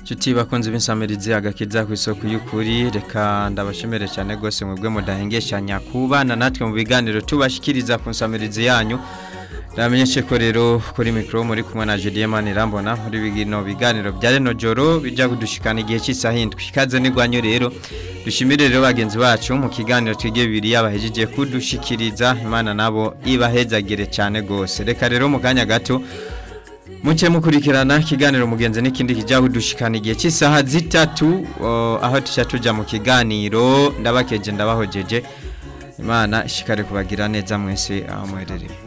Chuti bakunze b'insamirizi agakiza ku isoko y'ukuri reka ndabashimire cyane gose mwebwe mudahengeshanya kubana natwe mu biganiro tubashikiriza ku nsamirizi yanyu Ndamenyeshe ko rero kuri mikro muri kumwe na Julien Manirambona muri bigino biganiro bya reno joro bija kudushikana igihe cy'isaha indwi ikaze nigwanyo rero dushimire rero bagenzi bacu mu kiganiro twige bibiri yabahejeje kudushikiriza Imana nabo ibahezagire cyane gose reka rero mu kanya gato Muche mukurikirana kiganiro mugenzi n'ikindi kijya kudushikana igihe cy'isaha zitatu o, aho tuca tuja mu kiganiro ndabakeje ndabahojeje Imana ishikare kubagira neza mwese aho muherereye